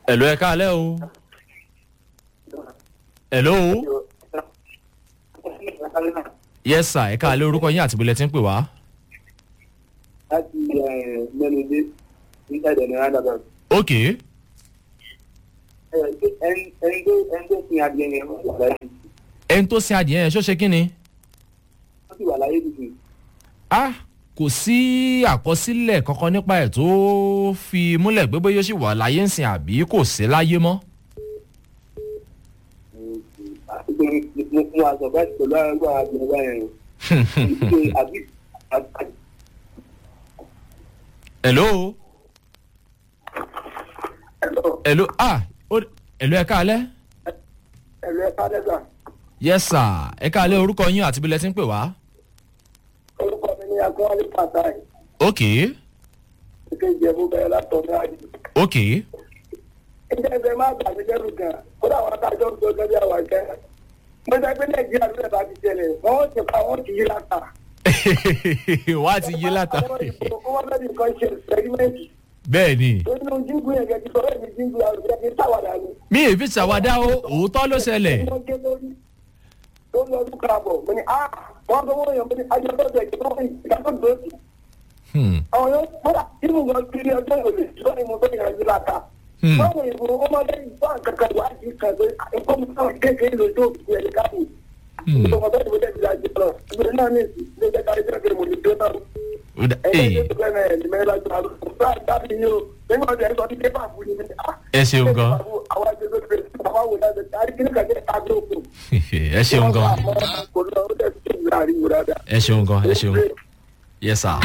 ẹ̀lò ẹ káalẹ́ o. ẹ̀lò o. yes sir ẹ káalẹ́ orúkọ yín àti ibi lẹ ti ń pè wá. láti mẹ́lẹ́dé nígbà ìdẹ̀ ní roundabout. ok ẹni tó ẹni tó sin adìẹ yẹn wọ́n wà láyé ẹni tó sin adìẹ yẹn ṣó ṣe kí ni. wọ́n sì wà láyé tuntun. ah kò sí àkọsílẹ̀ kankan nípa ẹ̀ tó fi múlẹ̀ pé bóyá ó sì wà láyé ń sìn àbí kò sí láyé mọ́. mo mo àṣọ bá ti pẹ̀lú àwọn adìẹ báyẹn o. ṣe àbí àbí hello hello ah ó- hello ẹ káalẹ́. ẹ̀rọ ẹ̀ka lẹ́gbà. yes sir ẹ káalẹ́ orúkọ yín àti ibi lẹ ti ń pè wá. orúkọ mi ní akọ́wálé pàtàkì ok kékeré ìjẹ̀bú bẹ̀rẹ̀ látọ̀ ní àdì. ok ẹgbẹ́ ẹgbẹ́ máa gbà mí lẹ́rù gan kódà àwọn adájọ́ ń tó gẹ́gẹ́ àwọn ẹ̀kẹ́. mo jẹ́ pé nàìjíríà ló lè bá ti ṣẹlẹ̀ wọ́n ti pa wọ́n ti yí láta. wá ti yé látà. wọ́n fẹ́ẹ́ ní nǹkan ṣe ẹ̀sìpẹ́rímẹ́ǹtì. bẹ́ẹ̀ ni nínú jíngù yẹn gẹ́gẹ́ sọ̀rọ̀ èmi jíngù àrùn ẹ̀mí sáwàdà ni. mi ì fi ṣàwádà ó òótọ́ ló ṣẹlẹ̀. wọ́n gé lórí tó lọ ọdún káàbọ̀ mo ní ah wọ́n tó wọ́n yàn mo ní ajẹ́bọ́dọ̀ ìjọba ìdájọ́ lòdì. Hmm. àwọn yóò kódà nínú wọn kiri ọjọ́ ìròlé tó ní mo tó yàn yí láta. Hmm. báwo ìbò ọmọdé ìgbà kankan wájú kan pé nǹkan mi náà kékeré lójú òkú ẹ̀rí káàbù. Hmm. ìjọba bẹ́ẹ̀ ni mo tẹ̀sí àjẹ lọ ìgbèrè náà ní ìsìn ní ìjọba ìjọba ìjọba ìjọba ìjọba ìjọba Ó dà- ee, ẹ ṣeun gan ẹ ṣeun gan ẹ ṣeun gan ẹ ṣeun yes sir.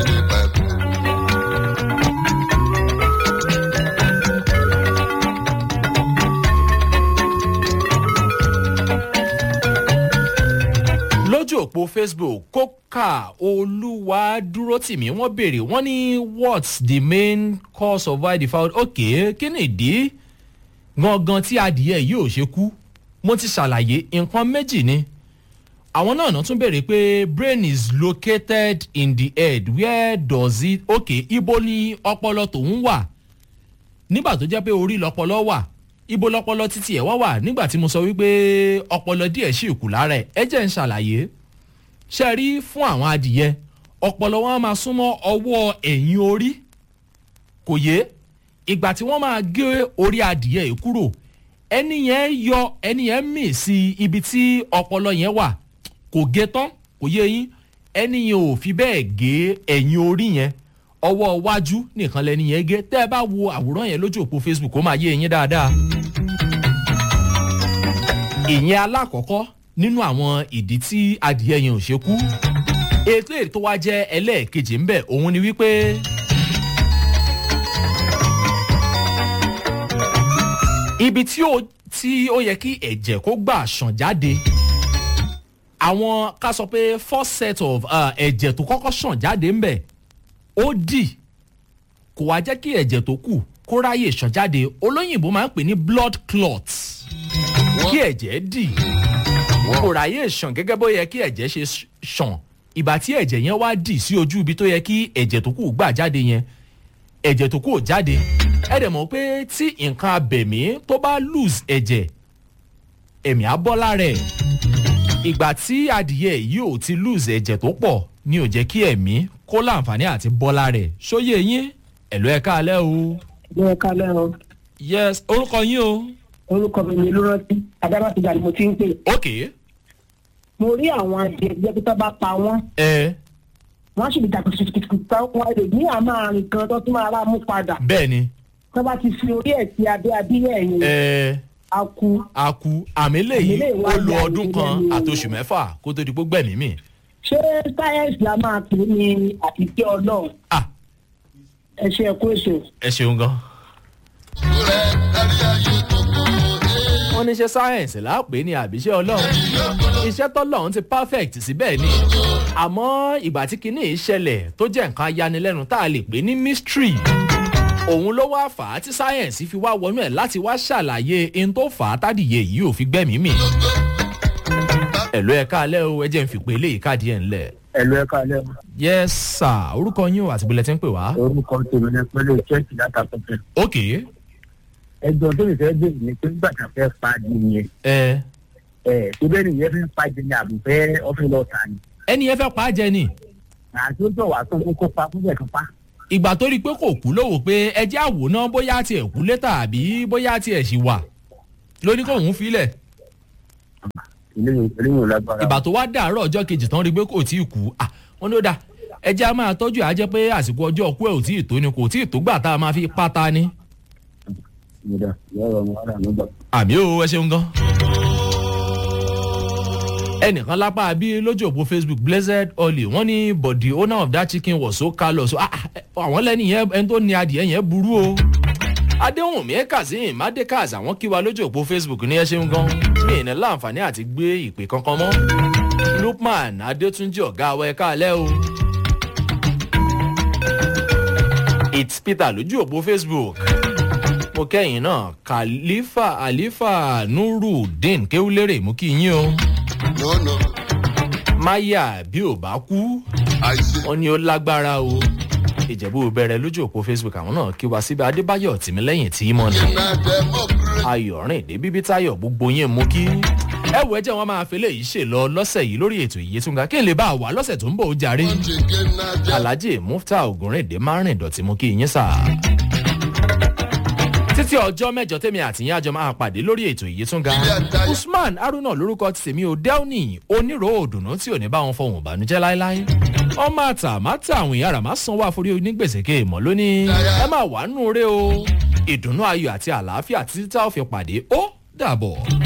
lójú òpó facebook kókà olúwa dúró tì mí wọ́n béèrè wọ́n ní what's the main cause of why the fowl ok kí ni ìdí gangan tí adìyẹ yìí ò ṣe kú mo ti ṣàlàyé nǹkan méjì ni àwọn náà náà tún béèrè pé brain is located in the head where does it ok ibo ni ọpọlọ tòun wà nígbà tó jẹ́ pé orí lọpọlọ wà ibo lọpọlọ títí ẹ̀ wá wà nígbà tí mo sọ wípé ọpọlọ díẹ̀ sì kù lára ẹ̀ ẹ jẹ́ ń ṣàlàyé ṣe rí fún àwọn adìyẹ ọpọlọ wọn á máa súnmọ́ ọwọ́ ẹ̀yìn orí kò yé ìgbà tí wọ́n máa gé orí adìyẹ yìí kúrò ẹni yẹn yọ ẹni yẹn mì sí ibi tí ọpọlọ yẹn wà kò gé tán kò yé yín ẹni yẹn ò fi bẹ́ẹ̀ gé ẹ̀yìn orí yẹn ọwọ́ iwájú nìkan lẹni yẹn gé tẹ́ ẹ bá wo àwòrán yẹn lójú òpó facebook ó máa yé yín dáadáa. ìyẹn alákọ̀ọ́kọ́ nínú àwọn ìdí tí adìyẹ yẹn ò ṣe kú ètò ètò wa jẹ́ ẹlẹ́ẹ̀kejì ńbẹ̀ òun ni wípé. ibi tí ó tí ó yẹ kí ẹ̀jẹ̀ kó gbà ṣàn jáde àwọn ká sọ pé first set of uh, ẹ̀jẹ̀ tó kọ́kọ́ ṣàn jáde ńbẹ̀ ó dì kò wá jẹ́ kí ẹ̀jẹ̀ tó kù kó ráyè ṣàn jáde olóyìnbó máa ń pè ní blood clot kí ẹ̀jẹ̀ dì kò ráyè ṣàn gẹ́gẹ́ bó yẹ kí ẹ̀jẹ̀ ṣe ṣàn ìgbà tí ẹ̀jẹ̀ yẹn wá dì sí ojú ibi tó yẹ kí ẹ̀jẹ̀ tó kù gbà jáde yẹn ẹ̀jẹ̀ tó kù ò jáde ẹ dẹ̀ mọ̀ pé tí nǹkan abẹ̀mí tó bá lose ẹ̀jẹ̀ ẹ̀mí á bọ́ lára ẹ̀ ìgbà tí adìyẹ yìí ò ti lose ẹ̀jẹ̀ tó pọ̀ ni ò jẹ́ kí ẹ̀mí kó láǹfààní àti bọ́ lára ẹ̀ ṣóyè yín ẹ̀lú ẹ̀ káalẹ́ o. ẹ kálẹ́ o yes orúkọ yín o. orúkọ mi ni olúrántí adábàtìjà ni mo ti ń pè ok mo rí àwọn adìẹ jẹ́ pé tó bá pa wọ́n ẹ wọ́n sì lè dà kùtùkùtù wọn lè ní àmọ́ àrùn kan tó tún máa rà mú padà bẹ́ẹ̀ ni tó bá ti fi orí ẹ̀ sí abẹ́ abíyẹ̀ yẹn ẹ a kú a kú àmì lèyí Àmì lèyí wá ó lo ya ọdún ìdílé kan mi o. àtòṣù mẹ́fà kó tó di pé gbẹ̀mí mi. ṣé sáyẹ́ǹsì la máa pè ní àtìkẹ́ ọlọ́run ah ẹ ṣe ẹ̀kú èso. ẹ ṣeun gan. wọ́n ní ṣe sáyẹ̀nsì láàpẹ́ ní àbíṣẹ́ ọlọ́run iṣẹ́ tọ́lọ́run ti perfect síbẹ̀ ni àmọ́ ìgbà tí kinní yìí ṣẹlẹ̀ tó jẹ́ nǹkan ayanilẹ́nu tá a lè pè ní mystery òun ló wá fà á tí sáyẹ̀nsì fi wá wọnú ẹ̀ láti wá ṣàlàyé in tó fà á tádìyẹ yìí ò fi gbẹ́mìí mì. ẹ̀lú ẹ̀ka alẹ́ o ẹ jẹ́ n fi pé eléyìí káàdì ẹ̀ ńlẹ̀. ẹ̀lú ẹ̀ka alẹ́ o. yes sir orúkọ yín o àti bílẹ̀ tí ń pè wá. orúkọ tèmi ní pẹ́lẹ́ chẹ́ẹ̀kì látàkùnfẹ́. ok ẹjọ́ tó lè fẹ́ bèrè ni pé nígbà tí a fẹ́ pa di yẹn ẹ ẹ̀ tó bẹ́ẹ̀ nìyẹn fi ń pa di ní àbùfẹ́ ọ́fẹ́ lọ́ọ̀tà ni ẹni yẹn fẹ́ pa á jẹ ni àti ó jọ wà sọ fún kó pa fún bẹ́ẹ̀ kan pa. ìgbà tó rí i pé kò kú lówó pé ẹjẹ́ àwòrán bóyá tiẹ̀ kú létà àbí bóyá tiẹ̀ sì wà lóní kò ń filẹ̀ eléyìí eléyìí ò lágbára. ìgbà tó wá dàárọ̀ ọjọ́ kejì tán rí i pé kò tí ì kú à wọ́n ní ó dà ẹjẹ́ a máa tọ́jú ẹ̀ á jẹ́ pé àsìkò ọjọ́ ọkú ẹ̀ ò tí ì tó ni kò tí ì tó gbà tá a máa fi pátá ni. ìyá ọ̀rọ̀ ọmọ ara mi gbà. àmì ò ẹ ṣeun gan. ẹnìkan lápá bí lójú òpó facebook blessed oli wọn ní but the owner of that chicken was so callous so ah, ah, àwọn lẹ́nu yẹn ẹni tó ní adìẹ yẹn burú o. adéhùnmí kazeem adékaz àwọn kí wa lójú òpó facebook ní ẹ ṣeun gan mi ì ní láǹfààní àti gbé ìpè kankan mọ́ lukman adétúnjì ọ̀gá wa ẹ̀ka alẹ́ o. it's peter lójú òpó facebook mo kẹ́yìn náà khalifa alifa nurudeen kéwúlérè mú kí yín o No, no. maya bí ò bá kú I say, wọn ní ó lágbára o ìjẹ̀bú bẹ̀rẹ̀ lójú òpó facebook àwọn náà kí wa síbi adébáyọ̀ tìmílẹ́yìn tí mọ̀ ní na democracy. ayọ̀rìndé bíbí táyọ̀ gbogbo yín mú kí ẹ wọ ẹjẹ wọn máa fẹlẹ yìí ṣe lọ lọsẹ yìí lórí ètò ìyẹtúnga kí n lè bá a wà lọsẹ tó ń bọ ó jàre Once again, na dem- alhaji mufta ogunrinde márùn dọ̀tí mú kí yín sà. títí ọjọ́ mẹ́jọ tèmi àtìyín àjọ máa pàdé lórí ètò ìyẹtúnga usman haruna lorúkọ tèmi ò delni onírò òdùnnú tí ò ní bá wọn fọhùn ìbànújẹ́ láéláé ọmọ àtà má tà àwọn ìyá rà má sanwó àforí onígbèsè kéèmọ lónìí ẹ máa wà nù rẹ o ìdùnnú ayọ̀ àti àlàáfíà títí tá ò fi pàdé ó dàbọ̀.